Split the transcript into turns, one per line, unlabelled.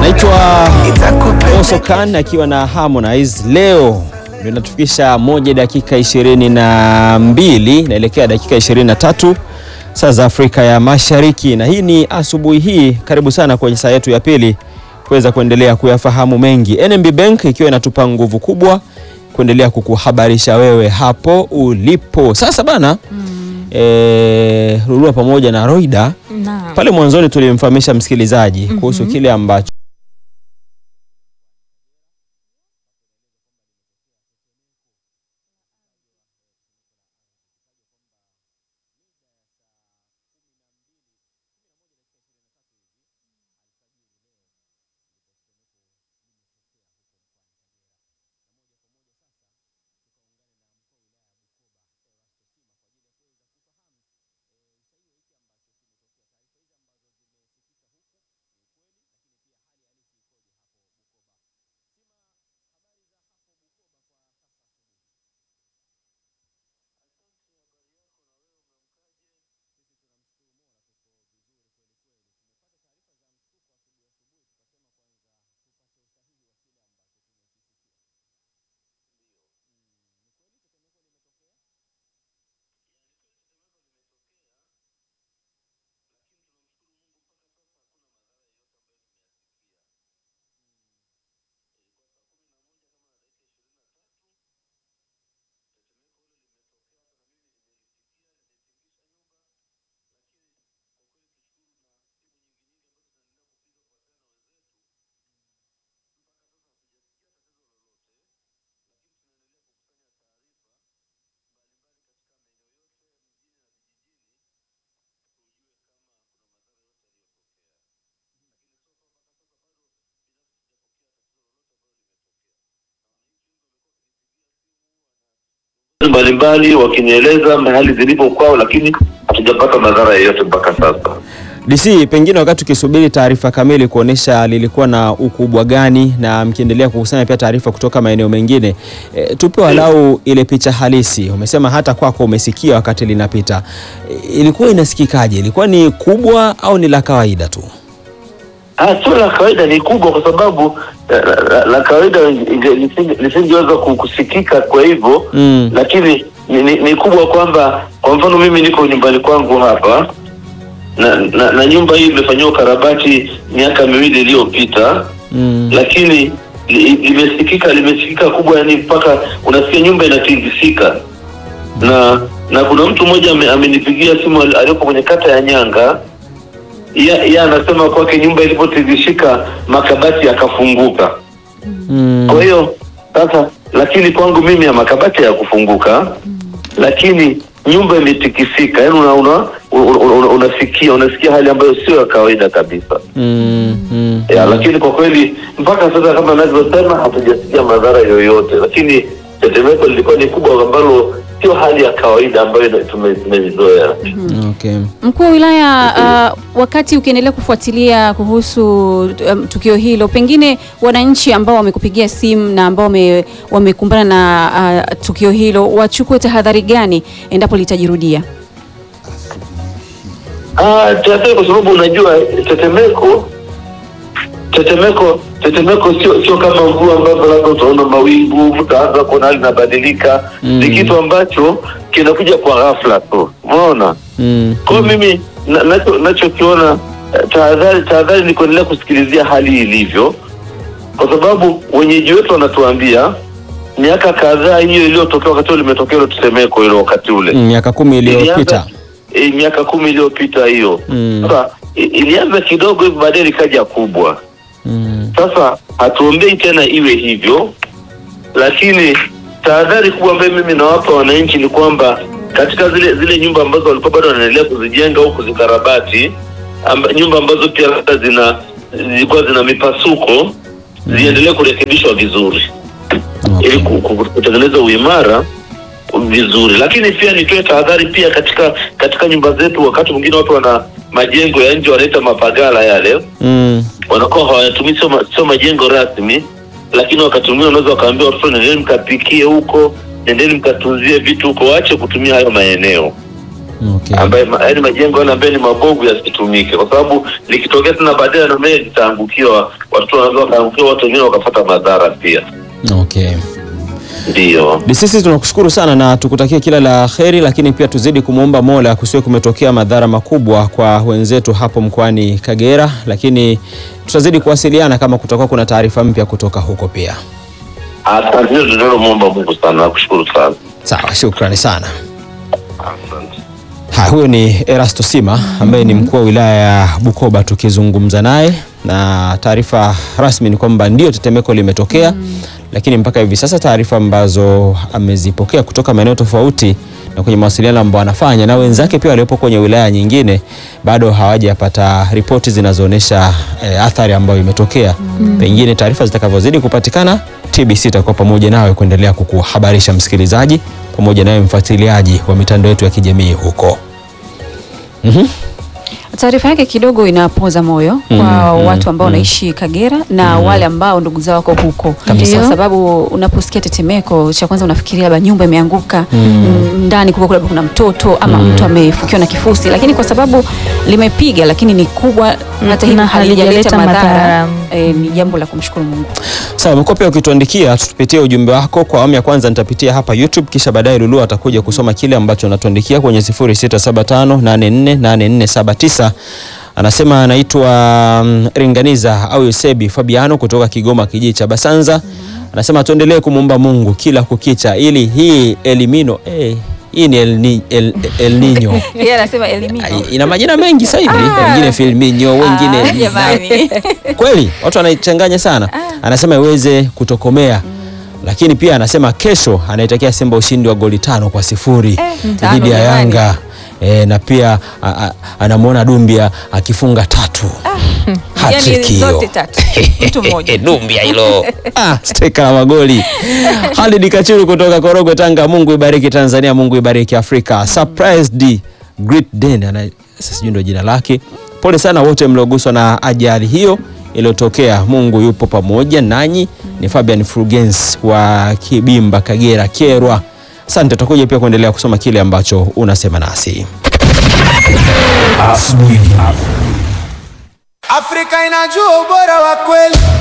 anaitwa Oso Khan akiwa na Harmonize. Leo ndio inatufikisha moja dakika ishirini na mbili naelekea dakika ishirini na tatu saa za Afrika ya Mashariki, na hii ni asubuhi hii. Karibu sana kwenye saa yetu ya pili kuweza kuendelea kuyafahamu mengi. NMB Bank ikiwa inatupa nguvu kubwa kuendelea kukuhabarisha wewe hapo ulipo sasa bana. Mm. E, Lulua pamoja na Roida
Naam.
pale mwanzoni tulimfahamisha msikilizaji
Mhm.
kuhusu kile ambacho
mbalimbali wakinieleza mahali zilipo kwao, lakini hatujapata madhara yoyote mpaka sasa.
DC, pengine wakati ukisubiri taarifa kamili kuonesha lilikuwa na ukubwa gani, na mkiendelea kukusanya pia taarifa kutoka maeneo mengine, e, tupe walau ile picha halisi. Umesema hata kwako umesikia wakati linapita, e, ilikuwa inasikikaje? Ilikuwa ni kubwa au ni la kawaida tu?
Ah, sio la kawaida, ni kubwa kwa sababu eh, la, la, la kawaida inge- lisinge- lisingeweza ku- kusikika kwa hivyo
Mm.
lakini ni, ni, ni kubwa kwamba kwa mfano mimi niko nyumbani kwangu hapa na, na, na nyumba hii imefanyiwa ukarabati miaka miwili iliyopita
Mm.
lakini li- limesikika limesikika kubwa, yani mpaka unasikia nyumba inatingizika. Na na kuna mtu mmoja ame- amenipigia simu ali- aliyopo kwenye kata ya Nyanga, yeye anasema kwake nyumba ilipotingishika makabati yakafunguka.
Mm.
Kwa hiyo sasa, lakini kwangu mimi ya makabati ya kufunguka, lakini nyumba imetikisika, yani una, una, una, una, unasikia unasikia hali ambayo sio ya kawaida kabisa.
Mm. Mm.
Ya, lakini kwa kweli mpaka sasa kama navyosema hatujasikia madhara yoyote, lakini tetemeko lilikuwa ni kubwa ambalo sio hali ya kawaida ambayo ina- tume- tumeizoea.
Okay.
Mkuu wa wilaya, uh, wakati ukiendelea kufuatilia kuhusu um, tukio hilo, pengine wananchi ambao wamekupigia simu na ambao wame- wamekumbana na uh, tukio hilo wachukue tahadhari gani endapo litajirudia?
Ah, tahadhari kwa sababu unajua tetemeko tetemeko tetemeko sio sio kama mvua ambavyo labda utaona mawingu utaanza kuona hali inabadilika.
Mm.
Ni kitu ambacho kinakuja kwa ghafla tu, umeona.
Mm.
Kwa hiyo mimi na- nacho nachokiona eh, tahadhari tahadhari ni kuendelea kusikilizia hali ilivyo, kwa sababu wenyeji wetu wanatuambia miaka kadhaa hiyo iliyotokea wakati ule limetokea hilo tetemeko hilo wakati ule
Mm, miaka kumi iliyopita.
Ilianza- eh, miaka kumi iliyopita hiyo
Mm.
sasa i- ilianza kidogo hivi baadaye likaja kubwa
Mm.
sasa hatuombei tena iwe hivyo lakini tahadhari kubwa ambayo mimi nawapa wananchi ni kwamba katika zile zile nyumba ambazo walikuwa bado wanaendelea kuzijenga au kuzikarabati amba, nyumba ambazo pia labda zina zilikuwa zina mipasuko ziendelee kurekebishwa vizuri
Okay.
ili ku- ku- kutengeneza uimara vizuri, lakini pia nitoe tahadhari pia katika katika nyumba zetu. Wakati mwingine watu wana majengo ya nje wanaita mapagala yale,
Mm.
wanakuwa hawayatumii, sio ma- sio majengo rasmi, lakini wakati mwingine wanaweza wakaambia watoto, nendeni mkapikie huko, nendeni mkatunzie vitu huko, waache kutumia hayo maeneo.
Okay.
ambaye ma- yaani majengo yale ambayo ni mabovu yasitumike, kwa sababu likitokea tena baadaye na mimi litaangukiwa, watoto wanaweza wakaangukiwa, watu wengine wakapata madhara pia.
Okay.
Ndiyo,
Sisi tunakushukuru sana na tukutakie kila la kheri, lakini pia tuzidi kumwomba Mola kusiwe kumetokea madhara makubwa kwa wenzetu hapo mkoani Kagera, lakini tutazidi kuwasiliana kama kutakuwa kuna taarifa mpya kutoka huko pia.
asante. Hilo tunalomwomba Mungu sana, nakushukuru sana,
Sawa, shukrani sana.
asante.
Ha, huyo ni Erasto Sima ambaye ni mkuu wa wilaya ya Bukoba tukizungumza naye, na taarifa rasmi ni kwamba ndio tetemeko limetokea, lakini mpaka hivi sasa taarifa ambazo amezipokea kutoka maeneo tofauti na kwenye mawasiliano ambayo anafanya na wenzake pia waliopo kwenye wilaya nyingine bado hawajapata ripoti zinazoonyesha eh, athari ambayo imetokea. Pengine taarifa zitakavyozidi kupatikana, TBC itakuwa pamoja nawe kuendelea kukuhabarisha msikilizaji, pamoja nawe mfuatiliaji wa mitandao yetu ya kijamii huko.
Taarifa yake kidogo inapoza moyo kwa
Mm,
watu ambao
mm,
wanaishi Kagera na wale ambao ndugu zao wako huko,
Kabisa.
kwa sababu unaposikia tetemeko, cha kwanza unafikiria labda nyumba imeanguka mm, ndani kuko labda kuna mtoto ama mtu amefukiwa na kifusi, lakini kwa sababu limepiga, lakini ni kubwa, hata hivyo
na
halijaleta
halijaleta
madhara,
madhara.
eh, ni jambo la kumshukuru Mungu.
Sawa, umekuwa pia ukituandikia, tupitie ujumbe wako. Kwa awamu ya kwanza nitapitia hapa YouTube, kisha baadaye Lulu atakuja kusoma kile ambacho unatuandikia kwenye 0675848479. Anasema anaitwa mm, Ringaniza au Yusebi Fabiano kutoka Kigoma, kijiji cha Basanza. Anasema tuendelee kumwomba Mungu kila kukicha ili hii elimino eh, hii ni El, Ni- El, El Nino
Yeye anasema elimino.
Ai, ina majina mengi sasa hivi, wengine filminyo, wengine
Ah, jamani.
kweli watu wanaichanganya sana. Anasema iweze kutokomea, lakini pia anasema kesho anaitakia Simba ushindi wa goli tano kwa sifuri
tano
dhidi ya
jamani.
Yanga e, na pia a- a- anamwona Dumbia akifunga tatu Hat-trick
Yani
hiyo.
zote tatu. Mtu mmoja.
Dumbia hilo ah, steka la magoli. Halid Kachuru kutoka Korogwe, Tanga. Mungu ibariki Tanzania, Mungu ibariki Afrika. Surprised Great Den, ana sasa sijui ndio jina lake. Pole sana wote mlioguswa na ajali hiyo iliyotokea. Mungu yupo pamoja nanyi. Ni Fabian Frugens wa Kibimba, Kagera, Kyerwa. Asante, tutakuja pia kuendelea kusoma kile ambacho unasema nasi.
Afrika inajua ubora wa kweli.